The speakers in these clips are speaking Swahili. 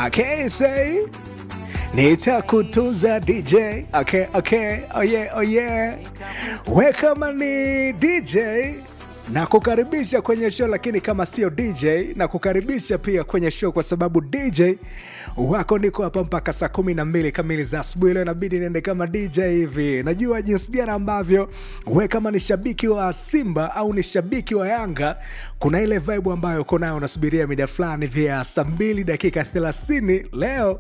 Okay, say nitakutunza DJ. Okay, okay, oh yeah, oh yeah. We kama ni DJ na kukaribisha kwenye show, lakini kama sio DJ na kukaribisha pia kwenye show, kwa sababu DJ wako niko hapa mpaka saa kumi na mbili kamili za asubuhi. Leo inabidi niende kama DJ hivi. Najua jinsi gani ambavyo we kama ni shabiki wa Simba au ni shabiki wa Yanga, kuna ile vibe ambayo uko nayo, unasubiria mida fulani vya saa mbili dakika thelathini leo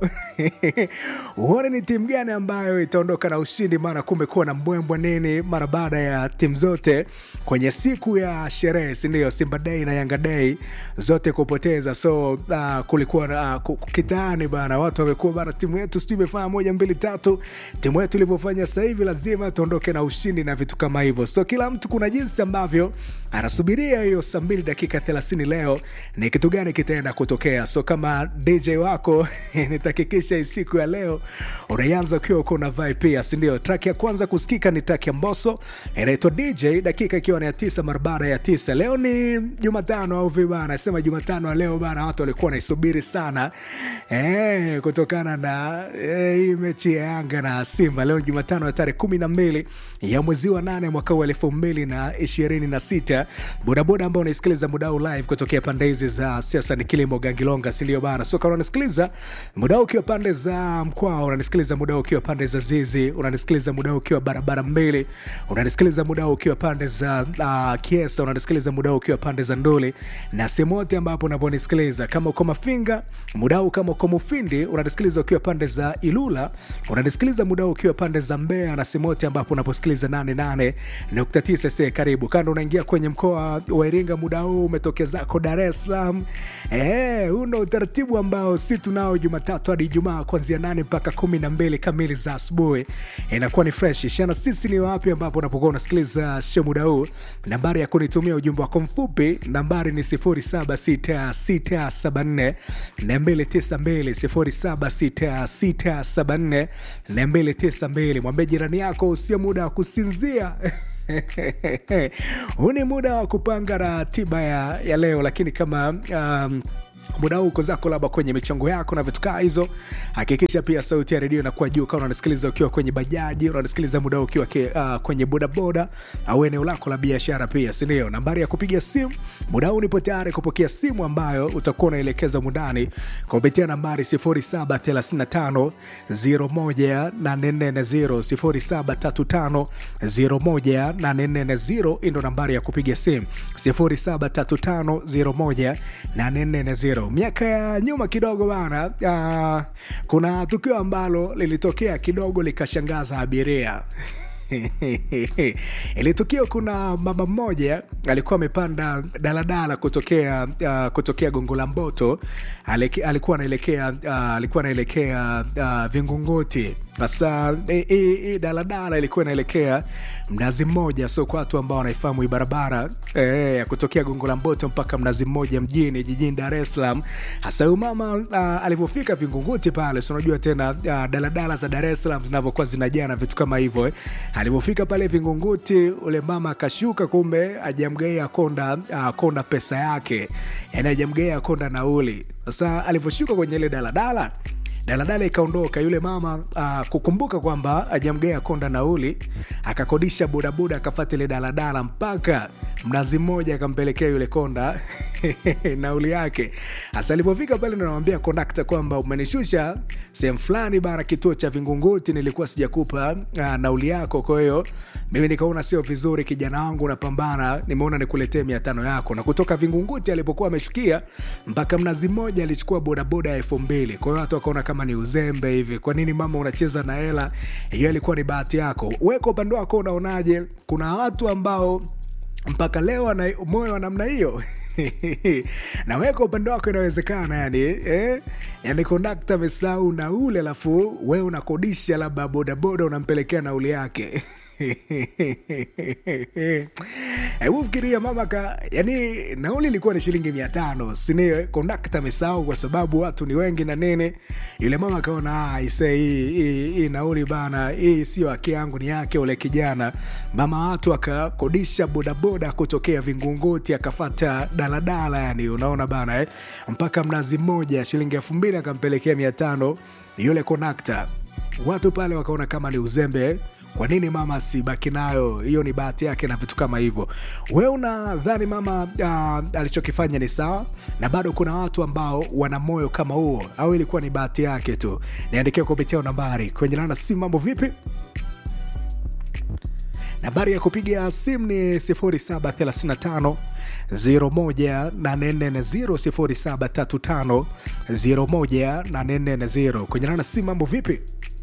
uone ni timu gani ambayo itaondoka na ushindi, maana kumekuwa na mbwembwe nini mara baada ya timu zote kwenye siku ya sherehe, sindio? Simba Day na Yanga Day zote kupoteza, so uh, kulikuwa uh, kitaani bana, watu wamekuwa bana, timu yetu sijui imefanya moja mbili tatu, timu yetu ilivyofanya sasa hivi lazima tuondoke na ushindi na vitu kama hivyo. So kila mtu kuna jinsi ambavyo anasubiria hiyo saa mbili dakika thelathini leo ni kitu gani kitaenda kutokea. So kama DJ wako nitahakikisha hii siku ya leo unaianza ukiwa uko na vibe pia, sindio? Track ya kwanza kusikika ni track ya Mbosso inaitwa DJ, dakika ikiwa ni ya tisa mara baada ya tisa. Leo ni Jumatano au vipi bana? Sema Jumatano ya leo bana, watu walikuwa wanaisubiri sana eh, kutokana na eh, hii mechi ya Yanga na Simba. Leo ni Jumatano ya tarehe kumi na mbili ya mwezi wa nane mwaka huu elfu mbili na ishirini na sita. Bodaboda ambao unaisikiliza muda huu live kutokea pande hizi za siasa ni kilimo Gangilonga, sindio bana? So kama unanisikiliza muda huu ukiwa pande za Mkwao, unanisikiliza muda huu ukiwa pande za Zizi, unanisikiliza muda huu ukiwa barabara mbili, unanisikiliza muda huu ukiwa pande za uh, Kiesa, unanisikiliza muda huu ukiwa pande za Nduli na sehemu yote ambapo unaponisikiliza, kama uko Mafinga muda huu, kama uko Mufindi unanisikiliza ukiwa pande za Ilula, unanisikiliza muda huu ukiwa pande za Mbeya na sehemu yote ambapo unaposikiliza 88.9 se karibu kando, unaingia kwenye mkoa wa Iringa muda huu umetokea zako Dar es Salaam. Eh, huu ndo utaratibu ambao si tunao Jumatatu hadi Ijumaa kuanzia nane mpaka kumi na mbili kamili za asubuhi, inakuwa ni fresh shana. Sisi ni wapi ambapo unapokuwa unasikiliza show muda huu? Nambari ya kunitumia ujumbe wako mfupi, nambari ni 076674 292 076674 mwambie jirani yako usio muda wa kusinzia huu ni muda wa kupanga ratiba ya, ya leo, lakini kama um, muda huu uko zako labda kwenye michango yako na vitu kaa hizo, hakikisha pia sauti ya redio inakuwa juu. Kama unanisikiliza ukiwa kwenye bajaji, unanisikiliza muda huu ukiwa ke, uh, kwenye bodaboda au eneo lako la biashara pia, sindio? Nambari ya kupiga simu muda huu, nipo tayari kupokea simu ambayo utakuwa unaelekeza mundani kupitia nambari 0735 01840 0735 ndo nambari ya kupiga simu 0735 01840 miaka ya nyuma kidogo bana, uh, kuna tukio ambalo lilitokea kidogo likashangaza abiria. Ili tukio, kuna mama mmoja alikuwa amepanda daladala kutokea uh, kutokea Gongo la Mboto, alikuwa anaelekea uh, alikuwa anaelekea uh, Vingunguti. Sasa hii daladala ilikuwa inaelekea Mnazi Mmoja, so kwa watu ambao wanaifahamu hii barabara ya e, kutokea Gongo la Mboto mpaka Mnazi Mmoja mjini jijini Dar es Salaam. Hasa huyu mama uh, alivyofika Vingunguti pale, so unajua tena uh, daladala za Dar es Salaam zinavyokuwa zinajaa na vitu kama hivyo eh. Alivyofika pale Vingunguti, ule mama akashuka, kumbe ajamgaia konda uh, konda pesa yake, yani ajamgaia konda nauli. Sasa alivyoshuka kwenye ile daladala daladala ikaondoka. Yule mama uh, kukumbuka kwamba ajamgea konda nauli, akakodisha bodaboda akafata ile daladala mpaka Mnazi Mmoja, akampelekea yule konda nauli yake. Hasa alipofika pale, ndo namwambia kondakta kwamba umenishusha sehemu fulani bana, kituo cha Vingunguti, nilikuwa sijakupa uh, nauli yako. Kwa hiyo mimi nikaona sio vizuri, kijana wangu unapambana, nimeona nikuletee mia tano yako. Na kutoka Vingunguti alipokuwa ameshukia mpaka Mnazi Mmoja alichukua bodaboda ya elfu mbili. Kwa hiyo watu wakaona kama ni uzembe hivi. Kwa nini mama unacheza na hela hiyo? Ilikuwa ni bahati yako. Wewe kwa upande wako unaonaje? Kuna watu ambao mpaka leo ana moyo wa namna hiyo na wewe kwa upande wako inawezekana, yani eh? Yani kondakta amesahau nauli, alafu wewe unakodisha labda bodaboda unampelekea nauli yake hebu fikiria mama ka yani nauli ilikuwa ni shilingi mia tano sinio kondakta amesahau kwa sababu watu ni wengi na nini yule mama akaona ise hii, hii, hii nauli bana hii sio haki yangu ni yake ule kijana mama watu akakodisha bodaboda kutokea vingunguti akafata daladala yani unaona bana eh? mpaka mnazi mmoja shilingi elfu mbili akampelekea mia tano yule kondakta watu pale wakaona kama ni uzembe kwa nini mama sibaki nayo hiyo ni bahati yake na vitu kama hivyo we unadhani mama uh, alichokifanya ni sawa na bado kuna watu ambao wana moyo kama huo au ilikuwa ni bahati yake tu niandikia kupitia nambari kwenye lana simu mambo vipi nambari ya kupiga simu ni 0735 01840 0735 kwenye lana simu mambo vipi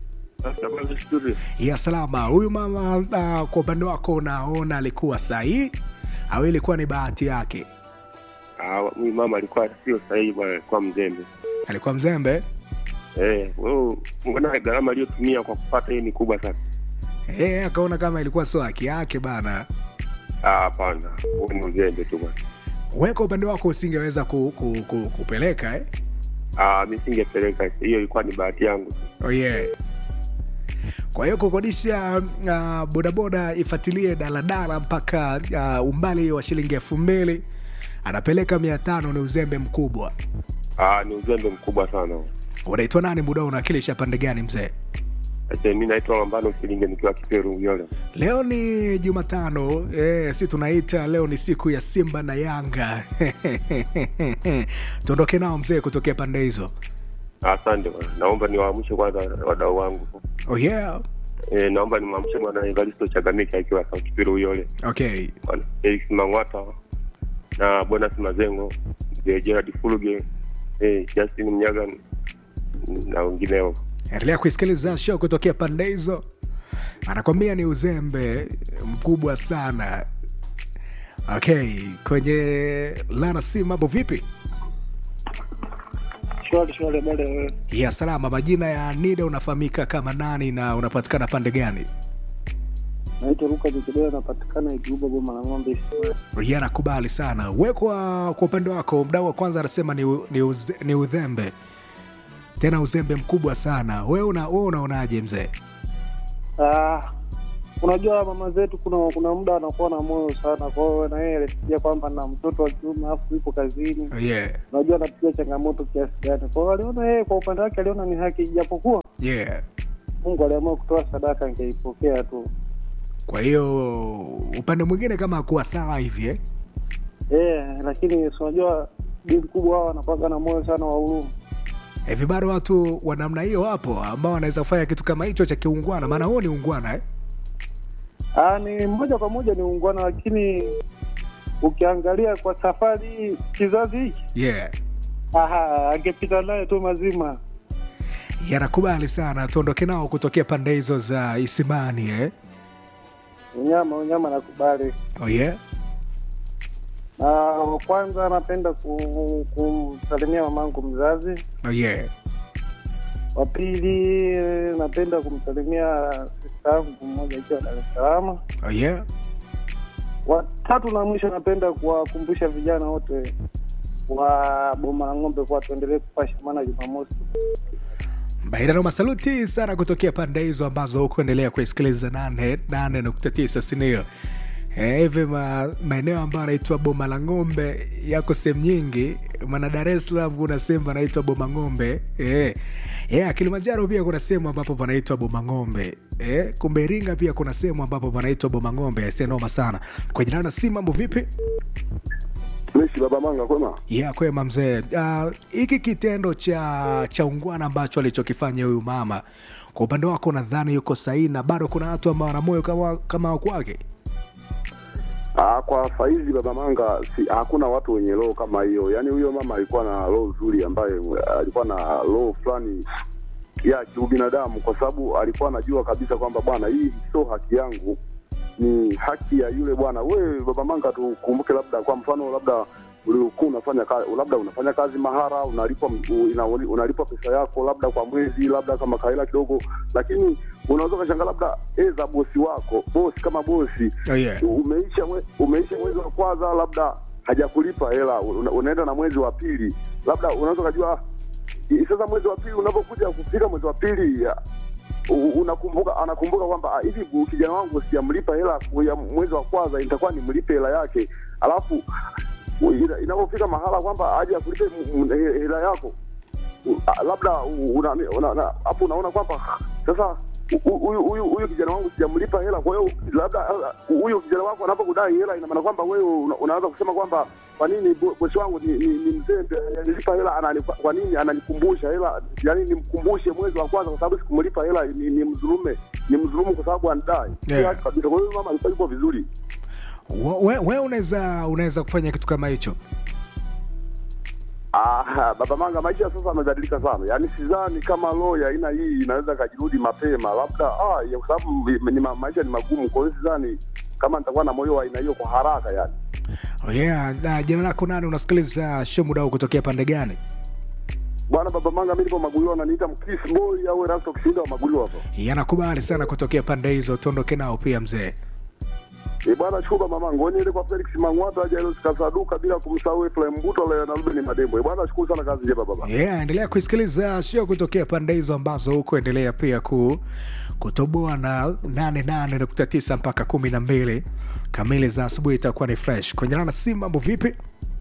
ya salama huyu mama uh, kwa upande wako unaona alikuwa sahihi au ilikuwa ni bahati yake huyu mama alikuwa sio sahihi bwana, alikuwa mzembe. alikuwa mzembe Eh, wewe mbona gharama aliyotumia kwa kupata hii ni kubwa sana? e, akaona kama ilikuwa sio haki yake bana Ah, hapana, huyu ni mzembe tu bwana. we kwa upande wako usingeweza ku, ku, ku, kupeleka eh? Ah, mimi singepeleka hiyo, ilikuwa ni bahati yangu. oh, yeah. kwa hiyo kukodisha uh, bodaboda ifuatilie daladala mpaka uh, umbali wa shilingi elfu mbili anapeleka mia tano ni uzembe mkubwa Ah, ni uzembe mkubwa sana. unaitwa nani muda unawakilisha pande gani mzee Sasa mimi naitwa Lambano Silinge nikiwa Kiperu Uyole. leo ni jumatano e, si tunaita leo ni siku ya simba na yanga tuondoke nao mzee kutokea pande hizo Asante bwana. Naomba niwaamshe kwanza wadau wangu. oh, yeah. Eh, naomba nimwamshe bwana Evaristo Chagamiki akiwa South Kiperu Uyole. okay Bwana Felix Mang'wata na Bonas Mazengo, mzee Gerard Fuluge, eh, Justin Mnyaga na wengineo. endelea kuisikiliza show kutokea pande hizo anakwambia ni uzembe mkubwa sana okay kwenye lana si mambo vipi Shwari shwari, bale wewe. ya salama majina ya nida unafahamika kama nani na unapatikana pande gani Naitwa Luka Jikideo, napatikana Ijuba Goma la Ng'ombe. ya nakubali sana we kwa kwa upande wako mdau wa kwanza anasema ni, u- ni, uze, ni udhembe tena uzembe mkubwa sana we una, we unaonaje mzee Ah, unajua mama zetu kuna kuna muda anakuwa na moyo sana, kwa hiyo na yeye alifikia kwamba na mtoto wa kiume alafu yupo kazini, yeah. unajua anapitia changamoto kiasi gani. Kwa hiyo aliona yeye kwa upande wake aliona ni haki, japokuwa yeah. Mungu aliamua kutoa sadaka, angeipokea tu. kwa hiyo upande mwingine kama akuwa sawa hivi eh? Eh, lakini si unajua bi mkubwa wao anakuwaga na moyo sana wa huruma. hivi bado watu wa namna hiyo wapo ambao wanaweza kufanya kitu kama hicho cha kiungwana maana huo ni ungwana eh? Ah, ni moja kwa moja ni ungwana, lakini ukiangalia kwa safari hii, kizazi hiki yeah. aha, angepita naye tu mazima. yanakubali sana tuondoke nao kutokea pande hizo za isimani eh? Unyama unyama nakubali. oh, yeah? Na wa kwanza napenda ku- kumsalimia mamangu mzazi. Oh, yeah. Wa pili eh, napenda kumsalimia sista yangu mmoja akiwa Dar es Salaam. Oh, yeah? Wa tatu na mwisho napenda kuwakumbusha vijana wote wa Boma la Ng'ombe kuwa tuendelee kupasha, maana Jumamosi Bairano masaluti sana kutokea pande hizo ambazo hukuendelea kuisikiliza nane nane nukta tisa sinio hivi ma, maeneo ambayo anaitwa boma la ng'ombe yako sehemu nyingi maana dar es salaam kuna sehemu panaitwa boma ng'ombe eh. yeah, kilimanjaro pia kuna sehemu ambapo panaitwa boma ng'ombe eh. kumbe iringa pia kuna sehemu ambapo panaitwa boma ng'ombe sinoma sana kwa jina na si mambo vipi Fresh baba manga kwema. ya kwema mzee Ah, hiki uh, kitendo cha cha ungwana ambacho alichokifanya huyu mama kwa upande wako nadhani yuko sahihi na bado kuna watu ambao wana moyo kama kama wa kwake Ah, kwa saizi baba manga si, hakuna watu wenye roho kama hiyo. Yaani huyo mama alikuwa na roho nzuri ambaye alikuwa na roho fulani ya kiubinadamu kwa sababu alikuwa anajua kabisa kwamba bwana, hii sio haki yangu, ni haki ya yule bwana. We baba manga, tukumbuke labda kwa mfano labda ulikuwa unafanya kazi, labda unafanya kazi mahara, unalipwa una, unalipwa pesa yako labda kwa mwezi, labda kama kaela kidogo, lakini unaweza ukashanga labda eza bosi wako bosi kama bosi Oh, yeah. umeisha mwe, umeisha mwezi wa kwanza labda hajakulipa hela, una, unaenda na mwezi wa pili, labda unaweza ukajua i- sasa mwezi wa pili unapokuja kufika mwezi wa pili ya, u- unakumbuka anakumbuka kwamba ah, hivi bu- kijana wangu sijamlipa hela ya mwezi wa kwanza, itakuwa nimlipe hela yake, alafu u- ina- inapofika mahala kwamba aje akulipe m- m- he- hela yako u- ah, labda u- una- una- na- hapo unaona kwamba sasa hu- huyu huyu huyu kijana wangu sijamlipa hela, kwa hiyo labda ah, huyu kijana wako anapokudai hela, ina maana kwamba wewe una- unaanza kusema kwamba kwa nini bo- bosi wangu ni, ni, ni mzembe, anilipa hela anani, kwa nini ananikumbusha hela, yani nimkumbushe mwezi wa kwanza, kwa sababu sikumlipa hela, ni, ni mdhulume, ni mdhulumu kwa sababu anidai. Yeah. Yeah. kabisa. Kwa hiyo mama alikuwa yuko vizuri. we, we unaweza unaweza kufanya kitu kama hicho Ah, baba manga, maisha sasa yamebadilika sana, yaani sidhani kama law ya aina hii inaweza kajirudi mapema, labda ah, ya kwa sababu ni ma- maisha ni magumu. Kwa hiyo sidhani kama nitakuwa na moyo wa aina hiyo kwa haraka yani. oh, yeah. na jina lako nani unasikiliza show muda huu kutokea pande gani Bwana baba manga, mimi nipo Magulio, ananiita mkisi boy au Erasto Kishinda wa Magulio hapo. yanakubali sana kutokea pande hizo tuondoke nao pia mzee Eh bwana, shukuru baba manga, wewe ile kwa Felix Mangwata Jairus Kasaduka bila kumsahau Efraim Mbuto leo na Ruben Madembo. Eh bwana, shukuru sana kazi njema baba. yeah, endelea kuisikiliza show kutokea pande hizo ambazo huko endelea pia ku kutoboa na 88.9 mpaka 12 kamili za asubuhi itakuwa ni fresh kwenye nana simu mambo vipi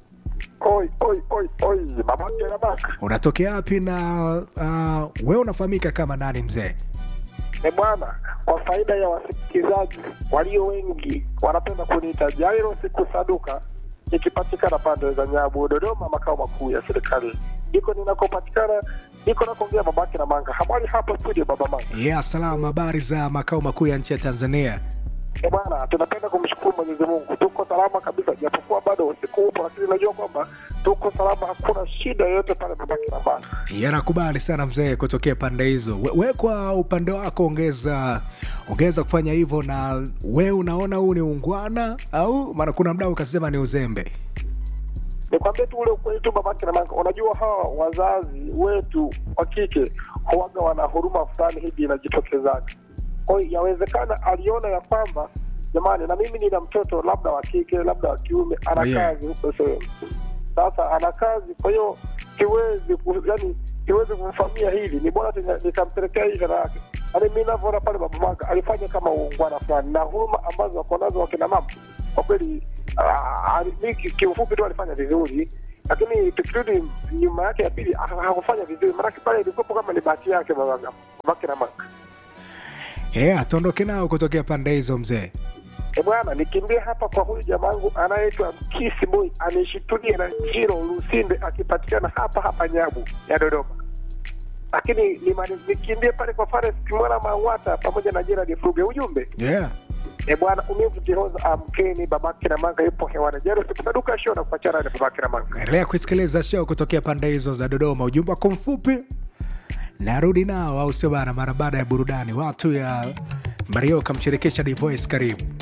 Oi, oi, oi, oi, babake na baka. unatokea wapi na uh, wewe unafahamika kama nani mzee E bwana, kwa faida ya wasikilizaji walio wengi wanapenda kuniita Jairo siku saduka, ikipatikana pande za Nyabu, Dodoma, makao makuu ya serikali. Ndiko ninakopatikana, ndiko nakoongea babake na manga. Habari hapo studio, baba manga. yeah, salama habari za makao makuu ya nchi ya tanzania E bwana, tunapenda kumshukuru Mwenyezi Mungu, tuko salama kabisa, japokuwa bado usiku upo, lakini najua kwamba tuko salama, hakuna shida yoyote pale, babake na manga. yanakubali sana mzee kutokea pande hizo we, we kwa upande wako ongeza ongeza kufanya hivyo na we unaona huu ni ungwana au maana kuna mdau ukasema ni uzembe nikwambie tu ule ukweli tu babake na manga unajua hawa wazazi wetu wa kike huwaga wana huruma fulani hivi inajitokezaga kwa hiyo yawezekana aliona ya kwamba jamani na mimi nina mtoto labda wa kike labda wa kiume ana Oh, yeah. kazi huko sehemu sasa ana kazi kwa hiyo siwezi ku- yani siwezi kumfamia hivi ni bora tu nika- nikampelekea hii hela yake yaani mi navyoona pale baba manga alifanya kama uungwana fulani na huruma ambazo wako nazo wakina mama kwa kweli ah, ali- mi ki- kiufupi tu alifanya vizuri lakini tukirudi nyuma yake ya pili ha- hakufanya vizuri maanake pale ilikuwepo kama ni bahati yake babanga babake na manga yeah, tuondoke nao kutokea pande hizo mzee E bwana, nikimbie hapa kwa huyu jamangu anayeitwa Mkisi Boy anishitulie na Jiro Lusinde akipatikana hapa hapa Nyabu ya Dodoma. Lakini nimani- nikimbie pale kwa Fares Kimwana Mangwata pamoja na Gerard Fruge. Ujumbe yeah. e bwana, umivu Jehoza amkeni, babake na manga yupo hewani. Jero sikusaduka show na kuachana na babake na manga. endelea kusikiliza show kutokea pande hizo za dodoma ujumbe wako mfupi narudi nao au sio bana mara baada ya burudani watu ya mario kamshirikisha divoice karibu